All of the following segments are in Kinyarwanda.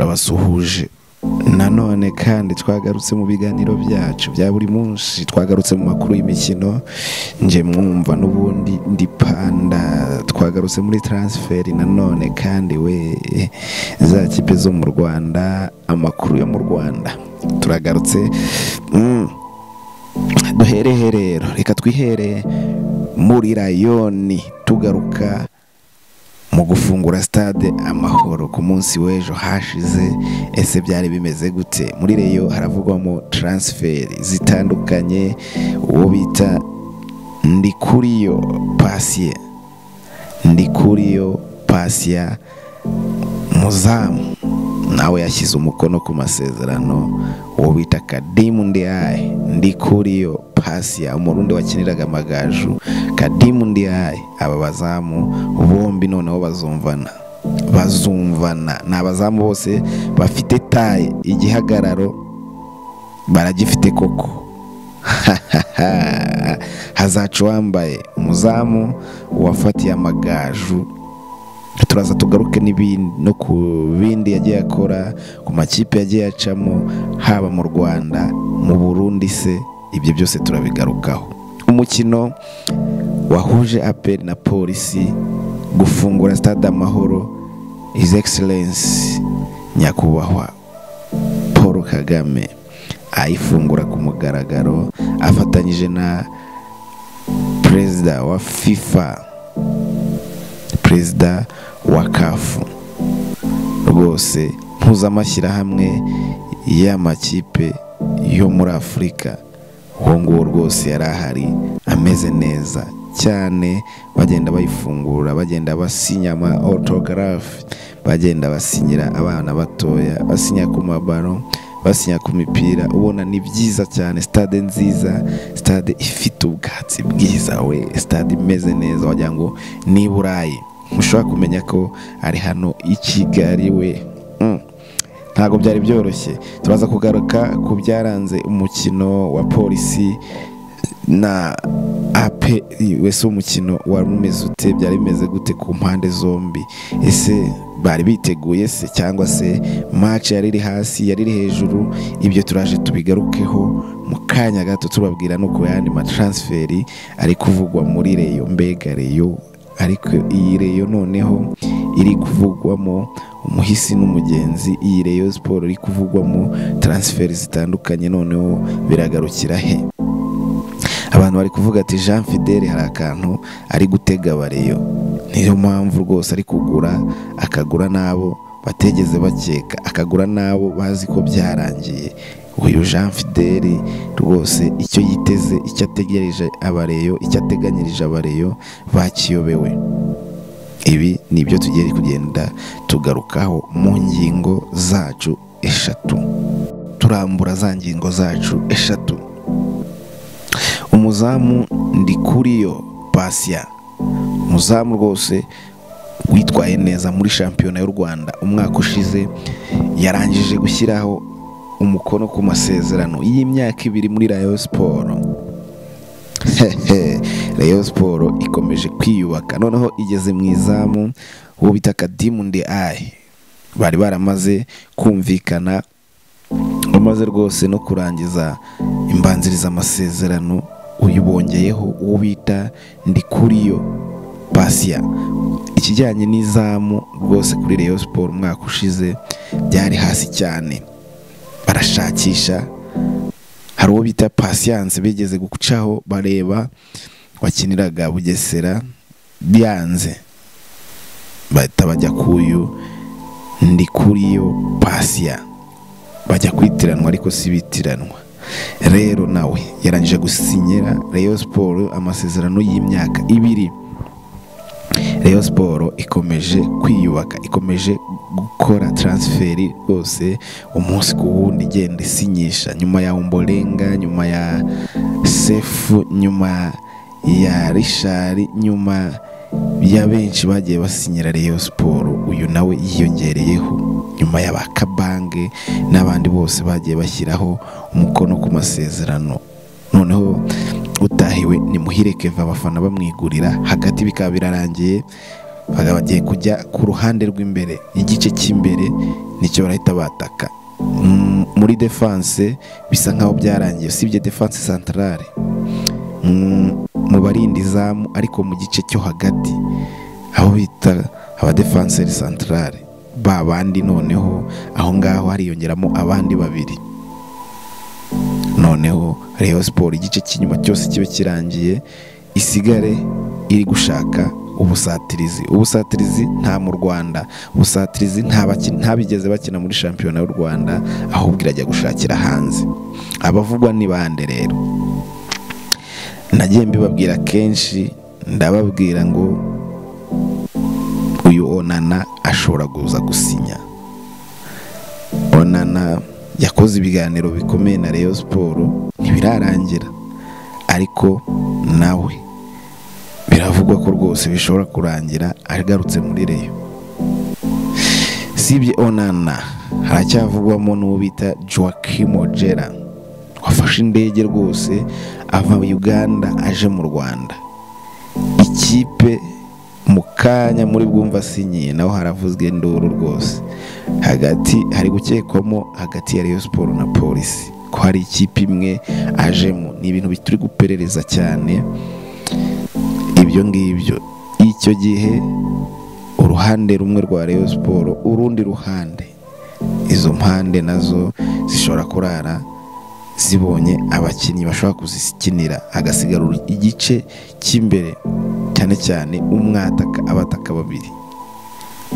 turabasuhuje nanone kandi twagarutse mu biganiro byacu bya buri munsi twagarutse mu makuru y'imikino njye mwumva n'ubundi ndi panda twagarutse muri taransiferi nanone kandi we za kipe zo mu rwanda amakuru yo mu rwanda turagarutse mm, duherehe rero reka twihere muri rayoni tugaruka mu gufungura stade amahoro ku munsi w'ejo hashize ese byari bimeze gute muri reyo haravugwamo taransiferi zitandukanye uwo bita ndikuriyo pasiye ndikuriyo pasiya muzamu nawe yashyize umukono ku masezerano uwo bita kadimu ndiaye ndikuriyo pasiya umurundi wakiniraga amagaju kadimu ndiaye aba bazamu bombi noneho bazumvana bazumvana ni abazamu bose bafite taye igihagararo baragifite koko hazaca uwambaye umuzamu uwafatiye amagaju turaza tugaruke n'ibindi no ku bindi yagiye akora ku makipe yagiye acamo haba mu rwanda mu burundi se ibyo byose turabigarukaho umukino wahuje aperi na polisi gufungura stade amahoro izi egiserensi nyakubahwa paul kagame ayifungura ku mugaragaro afatanyije na perezida wa fifa perezida wa kafu rwose mpuzamashyirahamwe y'amakipe yo muri afurika uwo nguwo rwose yari ahari ameze neza cyane bagenda bayifungura bagenda basinya ama otogarafe bagenda basinyira abana batoya basinya ku mabaro basinya ku mipira ubona ni byiza cyane sitade nziza sitade ifite ubwatsi bwiza we sitade imeze neza wagira ngo ni burayi mushobora kumenya ko ari hano i kigali we ntabwo byari byoroshye turaza kugaruka ku byaranze umukino wa polisi na ape wese umukino wari umeze ute byari bimeze gute ku mpande zombi ese bari biteguye se cyangwa se match yari iri hasi yari iri hejuru ibyo turaje tubigarukeho mu kanya gato tubabwira no ku yandi mataransiferi ari kuvugwa muri reyo mbega reyo ariko iyi reyo noneho iri kuvugwamo umuhisi n'umugenzi iyi reyo siporo iri kuvugwamo taransiferi zitandukanye noneho biragarukira he abantu bari kuvuga ati jean fidele hari akantu ari gutega abareyo niyo mpamvu rwose ari kugura akagura n'abo bategeze bakeka akagura n'abo bazi ko byarangiye uyu jean fideli rwose icyo yiteze icyo ategereje abareyo icyo ateganyirije abareyo bakiyobewe ibi ni ibyo tugiye kugenda tugarukaho mu ngingo zacu eshatu turambura za ngingo zacu eshatu umuzamu ndi kuriyo pasiya umuzamu rwose witwaye neza muri shampiyona y'u rwanda umwaka ushize yarangije gushyiraho umukono ku masezerano y'imyaka ibiri muri rayo siporo rayo siporo ikomeje kwiyubaka noneho igeze mu izamu uwo bita kadimu ndi ayi bari baramaze kumvikana bamaze rwose no kurangiza imbanziriza amasezerano uyu bongeyeho uwo bita ndi kuriyo pasiya ikijyanye n'izamu rwose kuri rayo siporo umwaka ushize byari hasi cyane barashakisha hari uwo bita pasiyanse bigeze gucaho bareba wakiniraga bugesera byanze bahita bajya kuyu ndi kuriyo pasiya bajya kwitiranwa ariko si bitiranwa rero nawe yarangije gusinyira reyo siporo amasezerano y'imyaka ibiri reyo siporo ikomeje kwiyubaka ikomeje gukora taransiferi rwose umunsi ku wundi igenda isinyisha nyuma ya umborenga nyuma ya sefu nyuma ya rishari nyuma ya benshi bagiye basinyira reyo siporo uyu nawe yiyongereyeho nyuma ya ba kabange n'abandi bose bagiye bashyiraho umukono ku masezerano noneho utahiwe ni muhire keva abafana bamwigurira hagati bikaba birarangiye bakaba bagiye kujya ku ruhande rw'imbere igice cy'imbere nicyo barahita bataka Mm, muri defanse bisa nkaho byarangiye usibye defanse santarare Mm, mu barinda izamu ariko mu gice cyo hagati aho bita abadefanseri santarare ba bandi noneho aho ngaho hariyongeramo abandi babiri noneho Rayon siporo igice cy'inyuma cyose kibe kirangiye isigare iri gushaka ubusatirizi ubusatirizi nta mu rwanda ubusatirizi nta baki- ntabigeze bakina muri shampiyona y'u rwanda ahubwo irajya gushakira hanze abavugwa ni bande rero nagiye mbibabwira kenshi ndababwira ngo uyu onana ashobora kuza gusinya onana yakoze ibiganiro bikomeye na Rayon siporo ntibirarangira ariko nawe biravugwa ko rwose bishobora kurangira agarutse muri reyo sibye onana haracyavugwamo n'uwo bita joaquim ojera wafashe indege rwose ava uganda aje mu rwanda ikipe mu kanya muri bwumva asinyiye naho haravuzwe induru rwose hagati hari gukekwamo hagati ya Rayon siporo na polisi ko hari ikipe imwe ajemo ni ibintu bituri guperereza cyane ibyo ngibyo icyo gihe uruhande rumwe rwa Rayon siporo urundi ruhande izo mpande nazo zishobora kurara zibonye abakinnyi bashobora kuzikinira hagasigara igice cy'imbere cyane cyane umwataka abataka babiri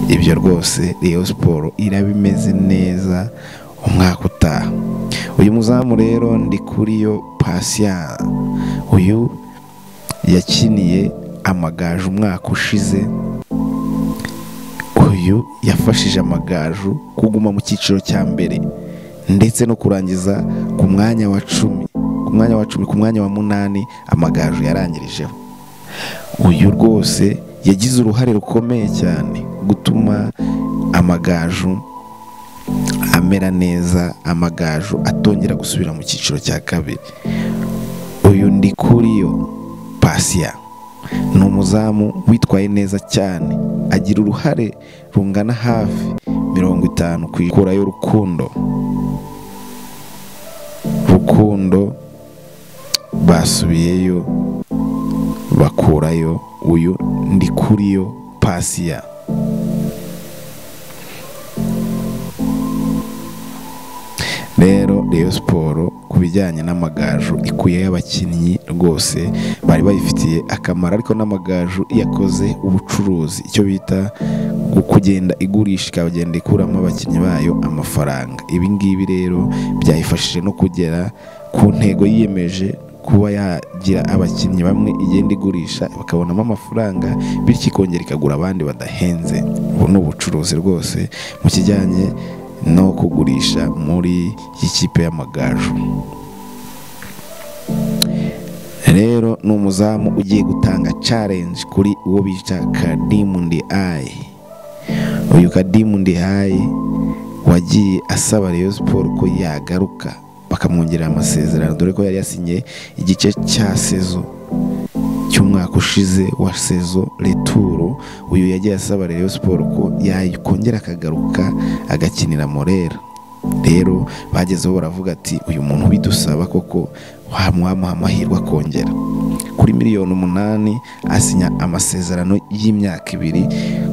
ibyo rwose Rayon siporo iraba imeze neza umwaka utaha uyu muzamu rero ndi kuri yo pasiya uyu yakiniye amagaju umwaka ushize uyu yafashije amagaju kuguma mu cyiciro cya mbere ndetse no kurangiza ku mwanya wa cumi ku mwanya wa cumi ku mwanya wa munani amagaju yarangirijeho uyu rwose yagize uruhare rukomeye cyane gutuma amagaju amera neza amagaju atongera gusubira mu cyiciro cya kabiri uyu ndi kuri yo pasiya ni umuzamu witwaye neza cyane agira uruhare rungana hafi mirongo itanu ku ikurayo rukundo rukundo basubiyeyo bakurayo uyu ndi kuri yo pasiya rero Rayon siporo ku bijyanye n'amagaju ikuyeho abakinnyi rwose bari bayifitiye akamaro ariko n'amagaju yakoze ubucuruzi icyo bita gu- kugenda igurisha ikagenda ikuramo abakinnyi bayo amafaranga ibi ngibi rero byayifashije no kugera ku ntego yiyemeje kuba yagira abakinnyi bamwe igenda igurisha bakabonamo amafaranga bityo ikongera ikagura abandi badahenze ubu ni ubucuruzi rwose mu kijyanye no kugurisha muri iyi kipe y'amagaju rero ni umuzamu ugiye gutanga challenge kuri uwo bita kadimu ndi ayi uyu kadimu ndi ayi wagiye asaba Rayon siporo ko yagaruka bakamwongerera amasezerano dore ko yari yasinye igice cya sezo cy'umwaka ushize wa sezo returo uyu yagiye asaba Rayon siporo ko yakongera akagaruka agakinira morera rero bagezeho baravuga ati uyu muntu bidusaba koko wamuha amahirwe akongera kuri miliyoni umunani asinya amasezerano y'imyaka ibiri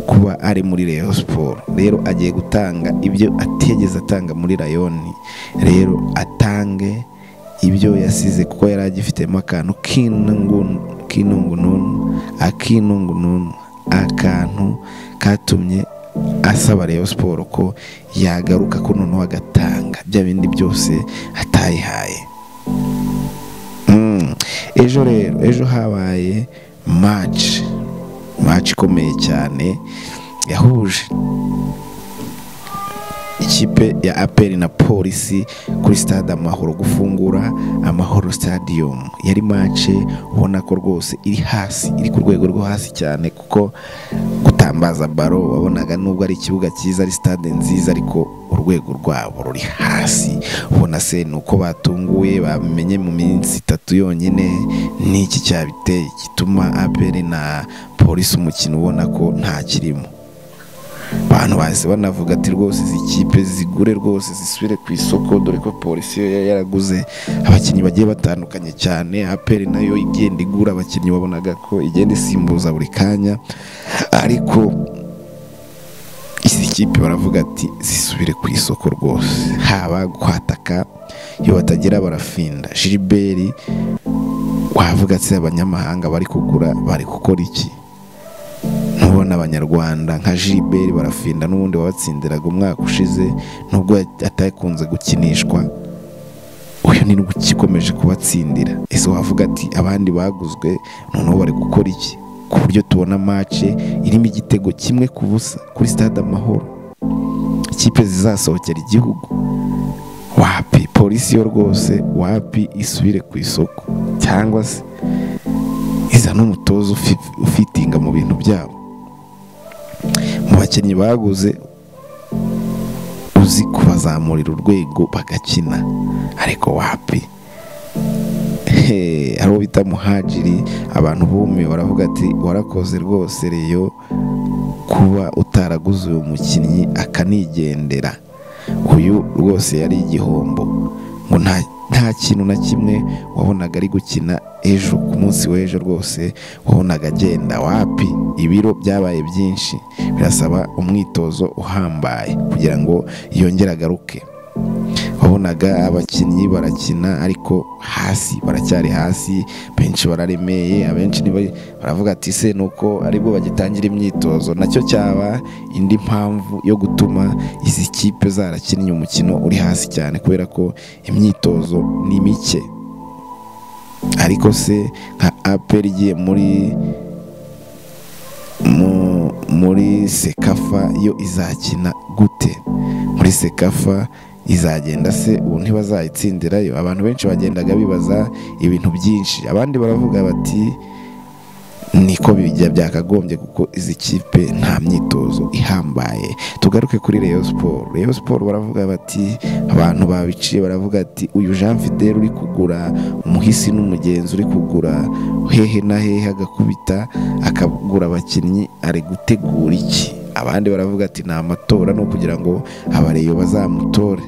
kuba ari muri Rayon siporo rero agiye gutanga ibyo atigeze atanga muri rayoni rero atange ibyo yasize kuko yari agifitemo akantu k'intungu- k'intungununu akinungununu akantu katumye asaba Rayon siporo ko yagaruka ko noneho agatanga bya bindi byose atayihaye Mm. ejo rero ejo habaye maci maci ikomeye cyane yahuje ikipe ya aperi na polisi kuri stade amahoro gufungura amahoro stadium yari mace ubona ko rwose iri hasi iri ku rwego rwo hasi cyane kuko gutambaza baro wabonaga nubwo ari ikibuga cyiza ari stade nziza ariko urwego rwabo ruri hasi ubona se ni uko batunguye bamenye mu minsi itatu yonyine n'iki cyabiteye gituma aperi na polisi umukino ubona ko nta kirimo abantu bahise banavuga ati rwose izi kipe zigure rwose zisubire ku isoko dore ko polisi yo yari yaraguze abakinnyi bagiye batandukanye cyane aperi nayo igenda igura abakinnyi wabonaga ko igenda isimbuza buri kanya ariko izi kipe baravuga ati zisubire ku isoko rwose haba kwataka iyo batagira barafinda jiliberi wavuga ati abanyamahanga bari kugura bari gukora iki ntubona abanyarwanda nka jiliberi barafinda n'ubundi wabatsindiraga umwaka ushize nubwo atakunze gukinishwa uyu ni rwo ukikomeje kubatsindira ese wavuga ati abandi baguzwe noneho bari gukora iki ku buryo tubona mace irimo igitego kimwe ku busa kuri stade amahoro ikipe zizasohokera igihugu wapi polisi yo rwose wapi isubire ku isoko cyangwa se izana umutoza ufi- ufitinga mu bintu byabo mu bakinnyi baguze uzi kubazamurira urwego bagakina ariko wapi Hey, hari uwo bita muhajiri abantu bumiwe baravuga ati warakoze rwose reyo kuba utaraguze uyu mukinnyi akanigendera uyu rwose yari igihombo ngo nta nta kintu na kimwe wabonaga ari gukina ejo ku munsi w'ejo rwose wabonaga agenda wapi ibiro byabaye byinshi birasaba umwitozo uhambaye kugira ngo yongere agaruke wabonaga abakinnyi barakina ariko hasi baracyari hasi benshi bararemeye abenshi ni ba- baravuga ati se ni uko aribwo bagitangira imyitozo nacyo cyaba indi mpamvu yo gutuma izi kipe zarakinnye umukino uri hasi cyane kubera ko imyitozo ni mike ariko se nka aperi igiye muri mu- muri sekafa yo izakina gute muri sekafa izagenda se ubu ntibazayitsindirayo abantu benshi bagendaga bibaza ibintu byinshi abandi baravuga bati niko bijya byakagombye kuko izi kipe nta myitozo ihambaye tugaruke kuri Rayon Sport Rayon Sport baravuga bati abantu babiciye baravuga ati uyu Jean Fidel uri kugura umuhisi n'umugenzi uri kugura hehe na hehe agakubita akagura abakinnyi ari gutegura iki abandi baravuga ati ni amatora ni ukugira ngo abareyo bazamutore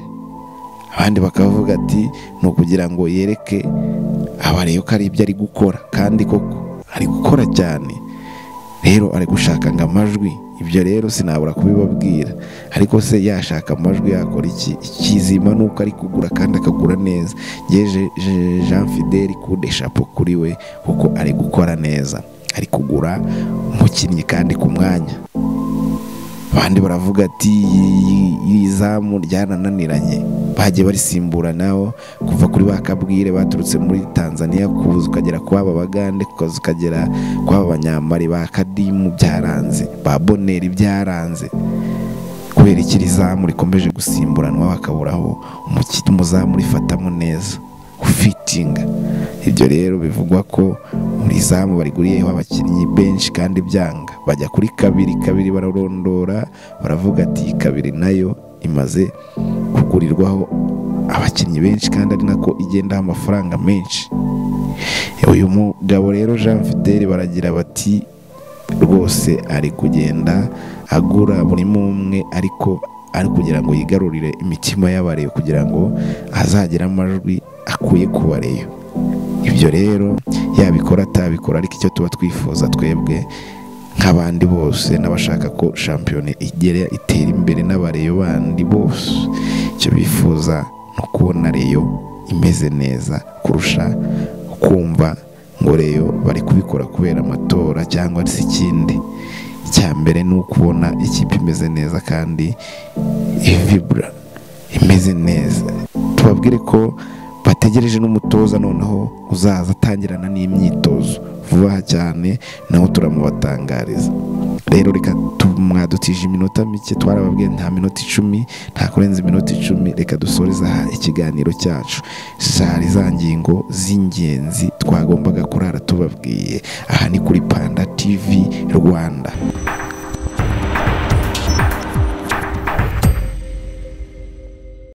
abandi bakavuga ati ni ukugira ngo yereke abareyo ko ari ibyo ari gukora kandi koko ari gukora cyane rero ari gushaka ngo amajwi ibyo rero sinabura kubibabwira ariko se yashaka amajwi yakora iki ikizima ni uko ari kugura kandi akagura neza yeje jean fidel kude shapo kuri we kuko ari gukora neza ari kugura umukinnyi kandi ku mwanya abandi baravuga ati "Iyi- iri zamu ryarananiranye bagiye barisimburanaho kuva kuri ba kabwire baturutse muri tanzania kuza ukagera ku baba bagande kukaza ukagera ku baba banyamari ba kadimu byaranze ba boneri byaranze kubera iki iri zamu rikomeje gusimburanwa bakaburaho umukino umuzamu rifatamo neza ufitinga ibyo rero bivugwa ko muri zamu bariguriyeho abakinnyi benshi kandi byanga bajya kuri kabiri kabiri bararondora baravuga ati "Iyi kabiri nayo imaze kugurirwaho abakinnyi benshi kandi ari nako igendaho amafaranga menshi uyu mugabo rero jean fidel baragira bati rwose ari kugenda agura buri umwe ariko ari kugira ngo yigarurire imitima y'abareyo kugira ngo azagire amajwi akuye ku bareyo ibyo rero yabikora atabikora ariko icyo tuba twifuza twebwe nk'abandi bose n'abashaka ko shampiyona igera itera imbere n'abareyo bandi bose icyo bifuza ni ukubona reyo imeze neza kurusha kumva ngo reyo bari kubikora kubera amatora cyangwa se ikindi icya mbere ni ukubona ikipe imeze neza kandi ivibura imeze neza tubabwire ko bategereje n'umutoza noneho uzaza atangirana n'imyitozo vuba aha cyane nawe turamubatangariza rero reka tumwadutije iminota mike twarababwiye nta minota icumi nta kurenza iminota icumi reka dusoreze aha ikiganiro cyacu zari za ngingo z'ingenzi twagombaga kurara tubabwiye aha ni kuri panda tv rwanda